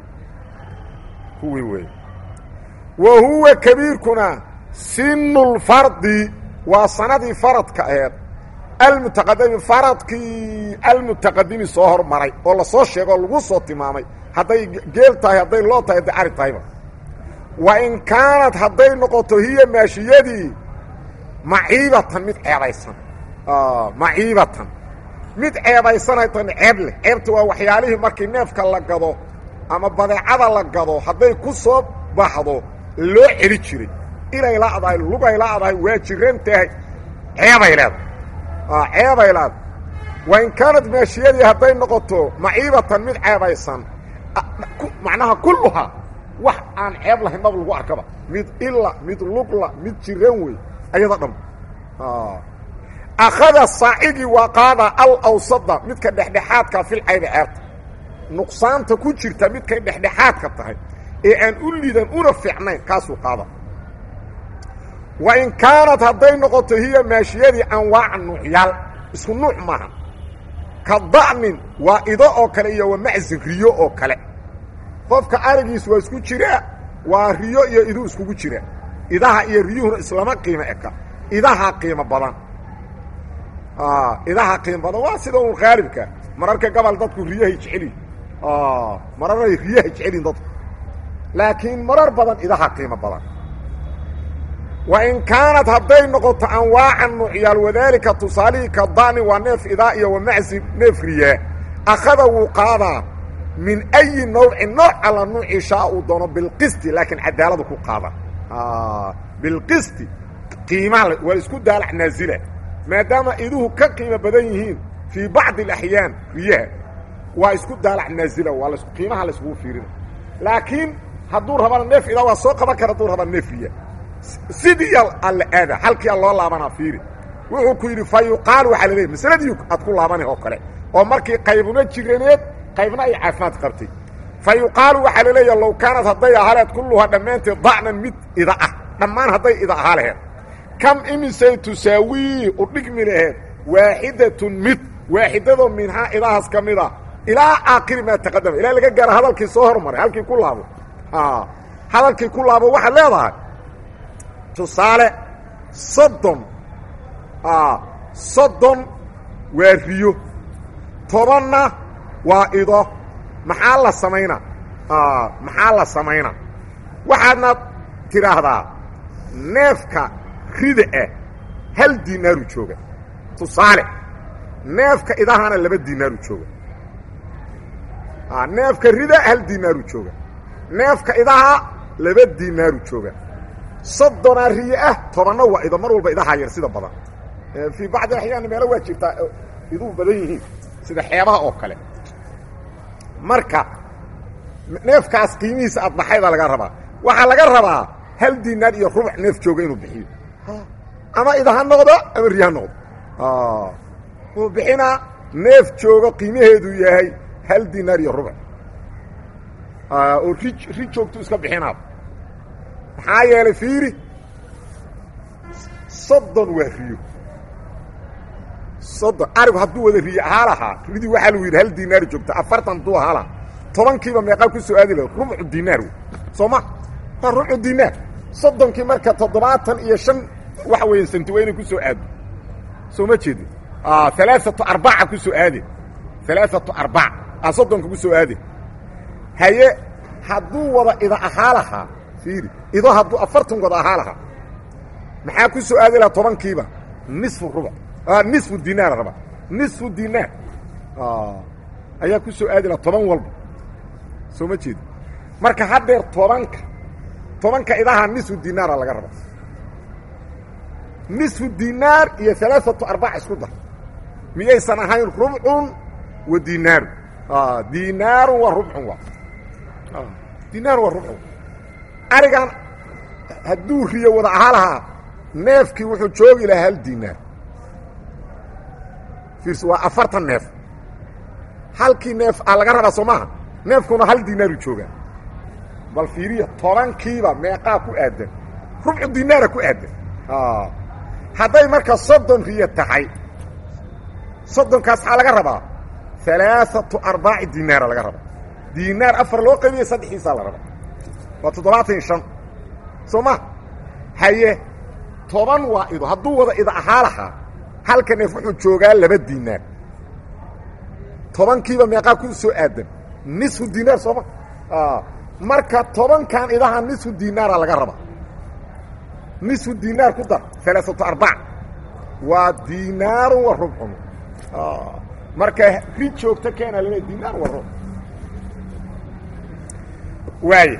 kuwii weeye wa huwa kabiirkuna sinu lfardi waa sanadii faradka aheed almutaqadimi faradkii almutaqadimi soo hormaray oo lasoo sheego oo lagu soo tilmaamay hadday geel tahay hadday loo tahay hadday ari tahayba wa in kaanad hadday noqoto hiya maashiyadii maciibatan mid ceebaysan maciibatan mid ceebaysanaytan ceeb leh ceebta waa waxyaalihii markii neefka la gado ama badeecada la gado hadday ku soo baxdo loo celi jiray inay la'dahay lugay la'dahay waa jiran tahay ceebay leedahay ceebay leedahay wain kaanad maashiyadii hadday noqoto maciibatan mid ceebaysan macnaha kulluhaa wax aan ceeb lahayn maba lagu arkaba mid ila mid lugla mid jiran wey ayada dham akhada saacigii waa qaadaa alawsada midka dhexdhexaadka fil caybi ceebta nuqsaanta ku jirta midkay dhexdhexaadka tahay ee aan u lidan una fiicnayn kaasuu qaada wa in kaanad hadday noqoto hiya maashiyadii anwaaca nuucyaal isku nuuc maaha ka da'nin waa ido oo kale iyo wa macsin riyo oo kale qofka arigiis waa isku jiraa waa riyo iyo iduu iskugu jira idaha iyo riyuhuna islama qiimo eka idaha qiimo badan idaha qiimo badan waa sida un khaalibka mararka gobol dadku riyahay jeceliin mararay riyahay jecelin dadku laakiin marar badan idaha qiimo badan wa in kaanad hadday noqoto anwaaca nuucyaal wadaalika tusaalihii ka da'ni waa neef idaa iyo wa macsi neef riyaa akhada wuu qaadaa min ayi nawcin nooc alla nuucii shaa uu doono bilqisti laakiin cadaaladu ku qaada bilqisti qiimaha waa isku daalac naasila maadaama iduhu ka qiimo badan yihiin fii bacdi alaxyaan riyaha waa isku daalac naasila waa las qiimaha layskugu fiirina laakiin hadduu rabana neef idaa waa soo qaban kara hadduu raba neef riya sidii alla aada halkiia loo laabanaa fiiri wuxuu ku yidhi fa yuqaal waxaa la leeyahy masaladii aad ku laabanay oo kale oo markii qaybuna jiraneed qaybna ay caafimaad qabtay fa yuqaalu waxaa la leeyaha low kaanad hadday ahaleed kulluhaa dhammaanteed dacnan mid ida ah dhammaan hadday ida ahaa laheed kam imisay tusaawii u dhigmi laheed waaxidatun mid waaxidadoo minhaa idahaas ka mid a ilaa aakhiri maa taqadama ilaa laga gaaro hadalkii soo hormaray halkii ku laabo hadalkii ku laabo waxaad leedahay tusaale soddon soddon waa riyo tobanna waa ido maxaa la samaynaa maxaa la samaynaa waxaadna tidhaahdaa neefka rida ah hal dinaaru jooga tusaale neefka idahana laba dinaaru jooga neefka rida hal dinaaru jooga neefka idaha laba dinaaru jooga soddonaa riye ah tobanna waa ido mar walba idahaa yar sida badan fii bacdi axyaan meelo waa jirtaa iduu badan yihiin sida xeebaha oo kale marka neefkaas qiimihiisa aad baxaydaa laga rabaa waxaa laga rabaa hal dinaar iyo rubuc neef jooga inuu bixiyo ama ida ha noqdo ama riya ha noqdo wuu bixinaa neef joogo qiimaheedu yahay hal dinaar iyo rubuc oo ri ri joogtu iska bixinaa maxaa yeelay fiiri soddon waa riyo soddon arigu hadduu wada riyo ahaa lahaa ridii waxaa lagu yidhi hal dinaar joogta afartan hadduu ahaa lahaa tobankiiba meeqaa ku soo aadi laha rubcu dinaar wey soo ma waa rubcu dinaar soddonkii marka toddobaatan iyo shan waxa weeye santi waa inay ku soo aado soo ma jeedin alaaatu arbaca ku soo aade alaaatu arbac a soddonka ku soo aade haye hadduu wada ida ahaa lahaa fiiri ido hadduu afartan wada ahaa lahaa maxaa ku soo aadi lahaa tobankiiba nisfu rubuc nisfu dinaar raba nisfu dinaar ayaa ku soo aadi lahaa toban walba soo ma jeedi marka haddeer tobanka tobanka idaha nisfu dinaara laga raba nisfu dinaar iyo alaaatu arbac isku dar miyaysan ahayn rubcun wa dinaaru dinaarun waa rubcun waa dinaarun waa rubcun arigan hadduu riyo wada ahaa lahaa neefkii wuxuu joogi lahaa hal dinaar fiirsi waa afartan neef halkii neef a laga rabaa soo maaha neefkuna hal dinaaru joogaa bal fiiriya tobankiiba meeqaa ku aadan rubcu dinaara ku aadan hadday marka soddon riyo tahay soddonkaas maxaa laga rabaa alaaatu arbaaci dinaara laga rabaa dinaar afar loo qaybiya saddexiisaa la rabaa waa toddobaatan iyo shan soo ma haye toban waa ido hadduu wada ida ahaa lahaa halka neef wuxuu joogaa laba dinaar tobankiiba meeqaa ku soo aadan nisfu dinaar sooma marka tobankan idaha nisfu dinaara laga raba nisfu dinaar ku dar alaaatu arbac waa dinaarun wa rubcun marka ri joogto keena lale dinaar wa rubc waay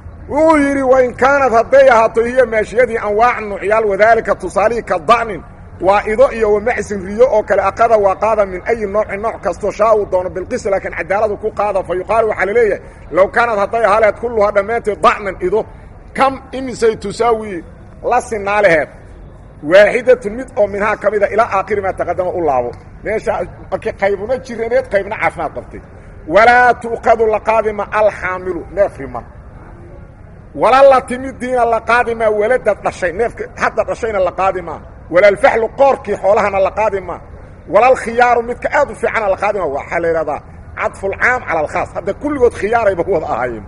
wuxuu yidhi wain kaanad hadday ahaato hiya maashiyadii anwaac nuucyaal wadaalika tusaalihii ka da'nin waa ido iyo wamacsin riyo oo kale aqada waa qaada min ayi noocin nooc kastoo shaa uu doono bilqis laakiin cadaaladu ku qaada fa yuqaalu waxaa laleeyahay low kaanad hadday ahaleed kulluhaa dhammaanteed dacnan ido kam imisay tusaawi la sinaa laheed waaxidatun mid oo minhaa ka mida ilaa aakhiri maa taqadama u laabo meesha markii qaybuna jiraneed qaybna caafimaad qabtay walaa tu'kadu la qaadima alxaamilu neef riman wala la timidiina la qaadimaa waladad dhashay neefka hadda dhashayna la qaadimaa walaalfaxlu qoorkii xoolahana la qaadimaa walalkhiyaaru midka aad u fiicana la qaadima waxaa la yidhahdaa cadfulcaam cala alkhaas hadda kulligood khiyaarayba wada ahaayeen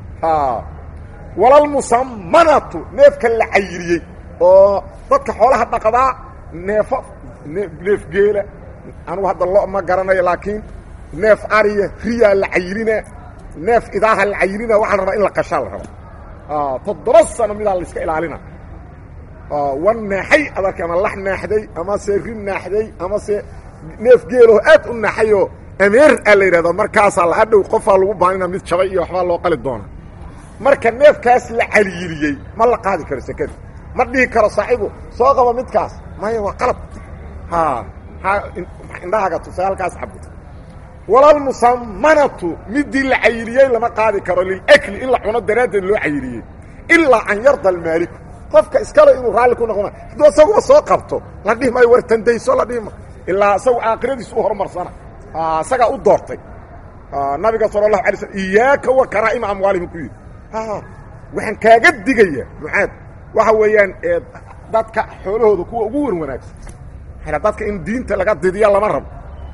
walalmusamanatu neefka la cayiriyey oo dadka xoolaha dhaqdaa neefo neef geela anugu hadda lo ma garanayo laakiin neef ariya riyaa la cayirina neef idaaha la cayirina waxaa la rabaa in la qashaa la rabaa toddoba sano midaa la iska ilaalina wan naaxay adarka ama lax naaxday ama se ri naaxday ama se neef geeloo aad u naaxayoo ameer aa la yidhahdaa markaasaa la adhow qofaa lagu baanina mid jabay iyo waxbaa loo qali doona marka neefkaas la caliyiriyey ma la qaadi karo sekada ma dhihi karo saaxiibu soo qaba midkaas maya waa qalab ha ha indhahaaga tusa halkaas cabo walalmusamanatu midii la cayiriyey lama qaadi karo lilakli in la cuno daraaddeed loo cayiriyey ilaa an yarda almaaliku qofka iskale inuu raalli ku noqon hadduu isaguba soo qabto la dhihi maayo war tandayso la dhihi maayo ilaa isagu aakhiradiisu u horumarsana isagaa u doortay nabiga sala allahu alay slm iyaaka wa karaa'ima amwaalihim ku yidhi waxaan kaaga digaya mucaad waxa weeyaan dadka xoolahooda kuwa ugu wan wanaagsan dadka in diinta laga didiya lama rabo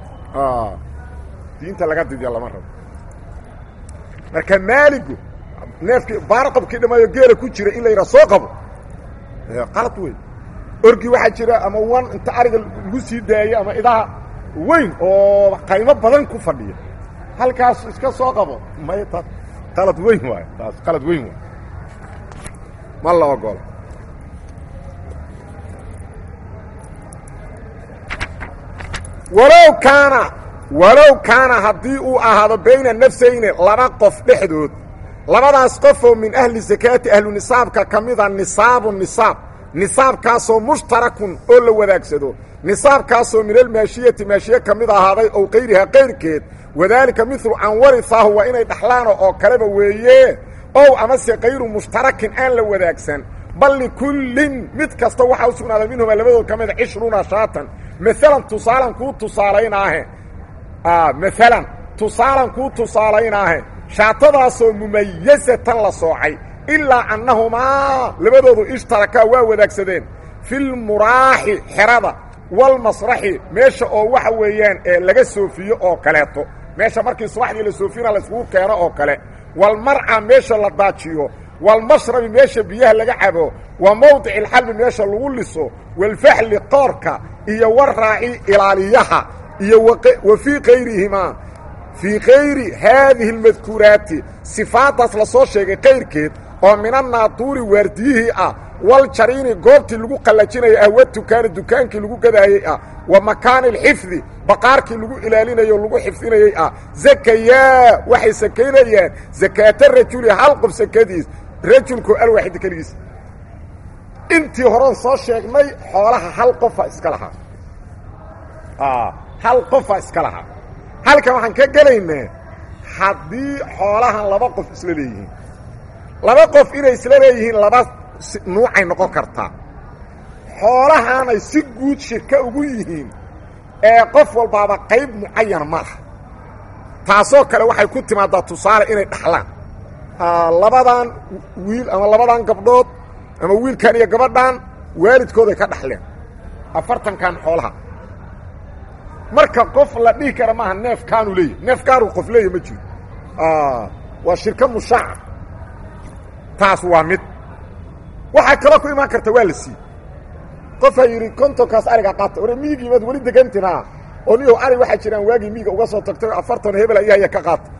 diinta laga didiya lama rabo marka maaligu neefkii baarqabkii dhamaayo geela ku jira in la yidhaha soo qabo qalad wey orgi waxaa jira ama wan inta ariga lagu sii daayo ama idaha weyn oo qaymo badan ku fadhiya halkaas iska soo qabo may taas qalad weyn waay taas qalad weyn waay ma la ogolo walow kaana walow kaana haddii uu ahaado bayna nafsayni laba qof dhexdood labadaas qofoo min ahli sakaati ahlu nisaabka ka mida nisaabu nisaab nisaabkaasoo mushtarakun oo la wadaagsado nisaabkaasoo min almaashiyati maashiye ka mid ahaaday ow kayrihaa kayrkeed wadaalika midlu an warifaahu waa inay dhaxlaano oo kaleba weeye ow amase kayru mushtarakin aan la wadaagsan bal likullin mid kasta waxaa u sugnaaday minhumaa labadood ka mida cishruuna shaatan maalan tusaalan kuu tusaalaynaahe maalan tusaalan kuu tusaalaynaahe shaatadaasoo mumayasatan la soocay ilaa annahumaa labadoodu ishtarakaa waa wadaagsadeen filmuraaxi xerada walmasraxi meesha oo waxa weeyaan ee laga soofiyo oo kaleeto meesha markii subaxdii la soofina layskugu keeno oo kale walmarca meesha la daajiyo walmashrabi meesha biyaha laga cabo wa mawdici alxalbi meesha lagu liso walfaxli qoorka iyo waraaci ilaaliyaha iyo wa fii kayrihimaa fii kayri haadihi almadkuuraati sifaaddaas la soo sheegay kayrkeed oo minannaatuuri waardiyihii ah wal jariini goobtii lagu qallajinaya ah wa dukaani dukaankii lagu gadaayey ah wa makaani alxifdi baqaarkii lagu ilaalinayay o lagu xifdinayey ah zakayaa waxay sakaynayaan zakaata rajuli hal qof sakadiis rajulkoo alwaaxida keligiis intii horean soo sheegnay xoolaha hal qofa iska lahaa hal qofa iska lahaa halkan waxaan ka gelaynaa haddii xoolahan laba qof isla leeyihiin laba qof inay isla leeyihiin laba nuucay noqon kartaa xoolahaanay si guud shirka ugu yihiin ee qof walbaaba qayb mucayan ma laha taasoo kale waxay ku timaadaa tusaale inay dhaxlaan labadan wiil ama labadan gabdhood ama wiilkan iyo gabadhan waalidkooday ka dhaxleen afartankan xoolaha marka qof la dhihi kara maaha neefkaanu leeyahy neefkaanu qof leeyahy ma jiro waa shirka mushaaca taas waa mid waxaa kaloo ku imaan karta waa la sii qofaa yidhi kontonkaas ariga qaata ore miigii maad weli degantinaa oo niyow ari waxaa jiraan waagii miiga uga soo tagtay afartan hebel ayahaya ka qaata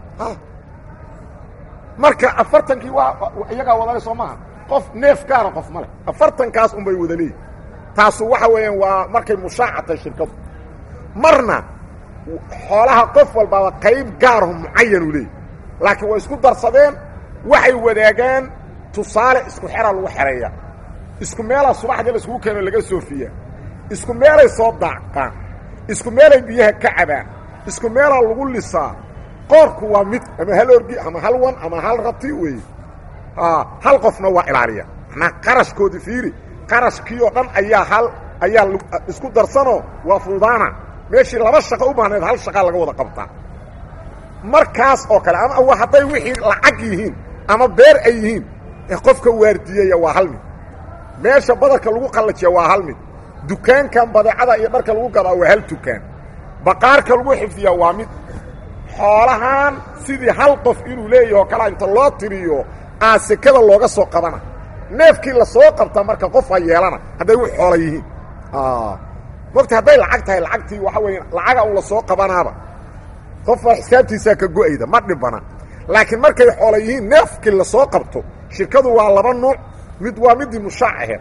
marka afartankii waa iyagaa wadale soo maaha qof neef gaara qof ma leh afartankaas unbay wada leeyihi taasu waxa weeyaan waa markay mushaacatay shirkadu marna xoolaha qof walbaaba qayb gaaraho mucayanu leeyahy laakiin way isku darsadeen waxay wadaagaan tusaale isku xeraa lagu xereeya isku meelaa subaxdii la iskugu keeno laga soofiya isku meelay soo daaqaan isku meelay biyaha ka cabaan isku meelaa lagu lisaa qoorku waa mid ama hal orgi ama hal wan ama hal rati weeye hal qofna waa ilaaliya manaa qarashkoodi fiiri qarashkii oo dhan ayaa hal ayaa isku darsanoo waa fuudaana meeshii laba shaqo u baahnayd hal shaqaa laga wada qabtaa markaas oo kale ama hadday wixii lacag yihiin ama beer ay yihiin qofka waardiyeya waa hal mid meesha badarka lagu qallajiya waa hal mid dukaankan badeecada iyo dharka lagu gadaa waa hal dukaan baqaarka lagu xifdiya waa mid xoolahan sidii hal qof inuu leeyaho o kalea inta loo tiriyo aa sekada looga soo qabana neefkii la soo qabtaa marka qofaa yeelana hadday u xoola yihiin mogta hadday lacag tahay lacagtii waxa weeye lacaga un la soo qabanaaba qofaa xisaabtiisaa ka go-ayda ma dhibana laakiin markay xoola yihiin neefkii la soo qabto shirkadu waa laba nuuc mid waa midii mushaac aheed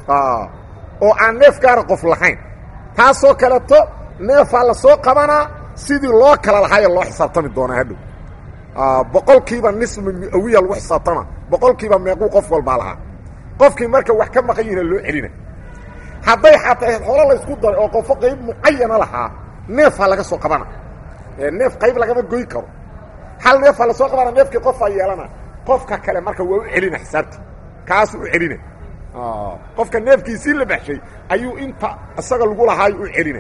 oo aan neef gaara qof lahayn taasoo kaleeto neefaa la soo qabanaa sidii loo kala lahaayo loo xisaabtami doonaa hadhow boqolkiiba nisma miawiya lagu xisaabtama boqolkiiba meequu qof walbaa lahaa qofkii marka wax ka maqan yihina loo celina hadday xataa xoolo laysku daray oo qofo qayb mucayana lahaa neefaa laga soo qabana neef qayb lagama goy karo hal neefaa lasoo qabana neefkii qofaa yeelana qofka kale marka waa u celina xisaabtii kaasuu u celina qofka neefkiisii la baxshay ayuu inta isaga lagu lahaayo u celina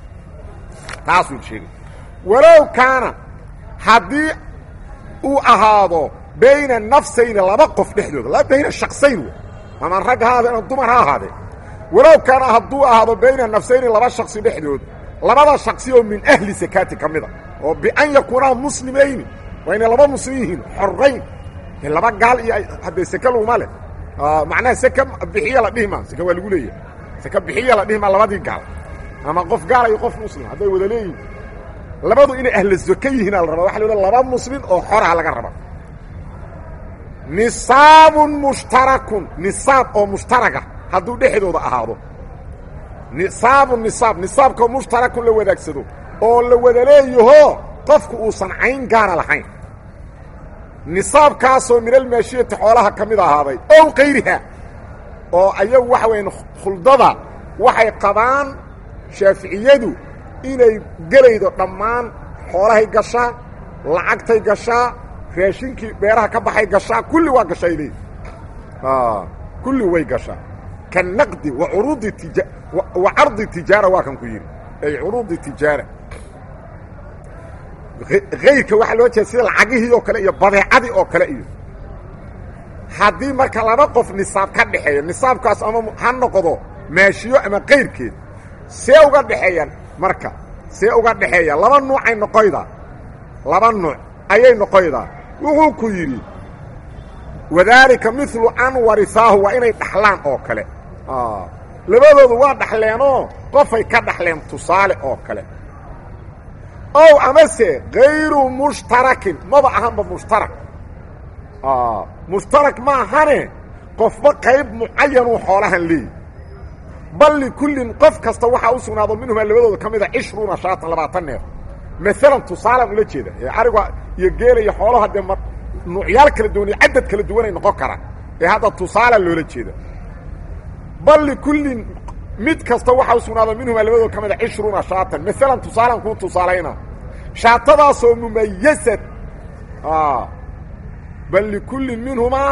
taasuu sheegay walow kaana haddii uu ahaado bayna nafsayni laba qof dhexdooda bayna shaksayn w ama rag ha ahaadee ama dumar ha ahaadee walow kaana hadduu ahaado bayna nafsayni laba shaksi dhexdood labada shaksi oo min ahli sakaati ka mida oo bian yakuunaa muslimayni waa inay laba muslim yihiin xorayn laba gaal iyo haddee seke laguma leh macnaha seke bixiya la dhihima seke waa lagu leeyahay seke bixiya la dhihima labadii gaal ama qof gaala iyo qof muslim hadday wada leeyihin labadu inay ahla zake yihiina la rabaa waxa la laba muslim oo xoraha laga raba nisaabun mushtarakun nisaab oo mushtaraga hadduu dhexdooda ahaado nisaabun nisaab nisaabkao mushtarakun la wadaagsado oo la wada leeyaho qofku uusan cayn gaara lahayn nisaabkaasoo minalmaashiyati xoolaha ka mid ahaaday ow kayriha oo ayagu waxa weya khuldada waxay qabaan shaaficiyadu inay gelaydo dhammaan xoolahay gashaa lacagtay gashaa raashinkii beeraha ka baxay gashaa kulli waa gashay leey kulli way gashaa ka naqdi wa curuudi tija wa cardi tijaara waa kan ku yidhi ay curuudi tijaara hayrka waxaa loo jeeda sida lacagihii oo kale iyo badeecadii oo kale iyo haddii marka laba qof nisaab ka dhexeeyo nisaabkaas ama ha noqdo maashiyo ama kayrkeed see uga dhexeeyaan marka see uga dhexeeya laba nuucay noqoydaa laba nuuc ayay noqoydaa wuxuu ku yidhi wadaalika milu an warisaahu waa inay dhaxlaan oo kale labadoodu waa dhaxleenoo qofay ka dhaxleen tusaale oo kale ow amase kayru mushtarakin maba ahanba mushtarak mushtarak ma ahane qofba qayb mucayanuu xoolahan leeyi bal likullin qof kasta waxaa u sugnaado minhumaa labadooda ka mida cishruuna shaatan labaatan neef maalan tusaalaan ula jeeda ee ariga iyo geela iyo xoolaha dee ma nuucyaal kala duwan iyo cadad kala duwanay noqon karaan ee hadda tusaala loola jeeda bal likullin mid kasta waxaa u sugnaado minhumaa labadooda ka mida cishruuna shaatan maalan tusaalaan kuu tusaalayna shaatadaasoo mumayasad bal likullin minhumaa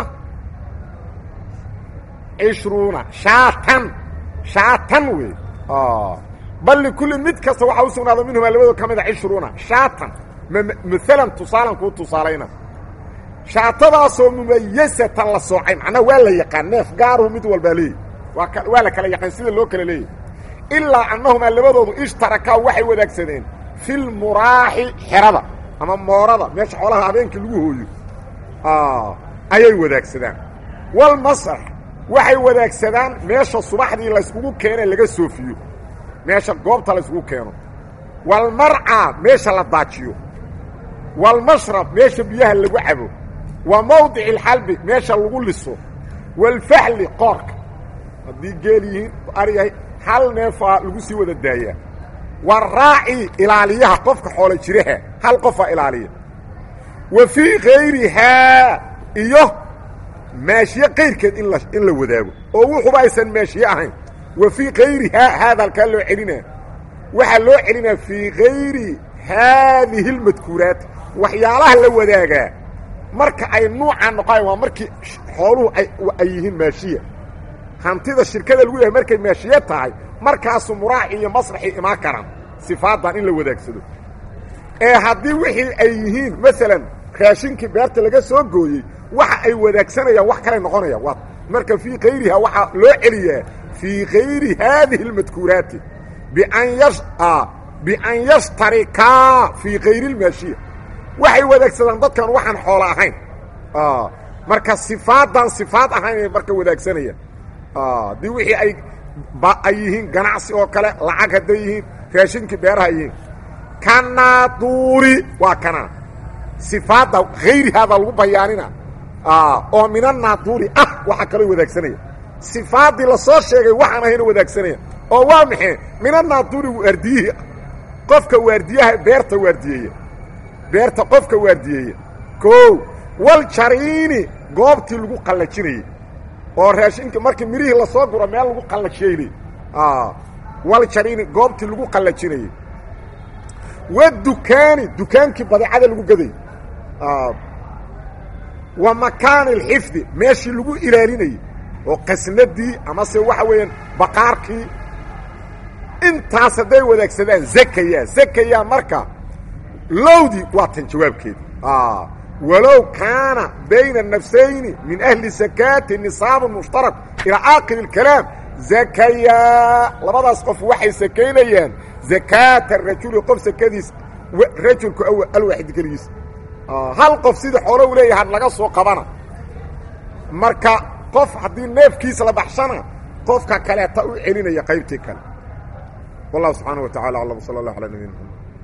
cishruuna shaatan shaatan wey bal likullin mid kasta waxaa u sugnaado minhumaa labadooda ka mida cishruuna shaatan maalan tusaalan kuu tusaalayna shaatadaasoo mumayasatan la soocay macnaha waa la yaqaan neef gaaruhu mid walbaa leeyahy waa waa la kala yaqaan sida loo kala leeyahy ilaa annahumaa labadoodu ishtarakaa waxay wadaagsadeen fi lmuraaxi xerada ama moorada meesha xoolaha habeenkii lagu hooyo ayay wadaagsadaan walmasrax waxay wadaagsadaan meesha subaxdii layskugu keene laga soofiyo meesha goobta layskugu keeno walmarcaa meesha la daajiyo walmashrab meesha biyaha lagu cabo wa mawdici alxalbi meesha lagu liso walfaxli qoorka haddii geel yihiin aryahay hal neefaa lagu sii wada daayaa waraaci ilaaliyaha qofka xoolo jiraha hal qofaa ilaaliya wa fii kayrihaa iyo maashiye kayrkeed in la in la wadaago oo wuxuba aysan maashiye ahayn wa fii kayrihaa haada halkaa loo celinaa waxaa loo celinaa fii kayri haadihi اlmadkuuraat waxyaalaha la wadaagaa marka ay nuucaa noqoayan waa markii xooluhu ay yihiin maashiya hantida shirkada lagu yahay markay maashiye tahay markaasu muraaci iyo masraxii imaan karaan sifaadan in la wadaagsado ee haddii wixii ay yihiin maalan raashinkii beerta laga soo gooyey waxa ay wadaagsanayaan wax kalay noqonayaan waa marka fii kayriha waxaa loo celiyaa fii kayri haadihi اlmadkuuraati bian yash bian yashtarikaa fii kayri اlmaashiya waxay wadaagsadaan dadkan waxaan xoolo ahayn marka sifaadan sifaad ahaynay marka wadaagsanayaan haddii wixii ay ay yihiin ganacsi oo kale lacag hadday yihiin raashinkii beeraha yihiin kanaaduuri waa kana sifaadda hayrihaada lagu bayaanina oo min anaaduuri ah waxa kaloo wadaagsanaya sifaaddii lasoo sheegay waxaan ahayna wadaagsanaya oo waa maxay min anaaduuri waardiyihi qofka waardiyaha beerta waardiyeeya beerta qofka waardiyeeya koow waljariini goobtii lagu qallajinayey oo raashinka markii mirihii lasoo guro meel lagu qallajeynay waljariini goobtii lagu qallajinayey wadukaani dukaankii badeecada lagu gaday wa makaani alxifdi meeshii lagu ilaalinayey oo qasnadii amase waxa weeyaan baqaarkii intaas hadday wadaagsadaan zakaya zakaya marka lowdii waa tan jawaabkeedi walow kaana bayna nafsayni min ahli sakaati nisaabun mushtarak ilaa aakhiri اlkalaam zakayaa labadaas qof waxay sakaynayaan zakaata rajuli qof sakadiis rajulku alwaaxid keligiis hal qof sidii xoolo u leeyaha laga soo qabana marka qof haddii neefkiisa la baxshana qofka kaleeta u celinaya qaybtii kale wallahu subxaana wa tacala aclam sala allah ala nabiyina mxamed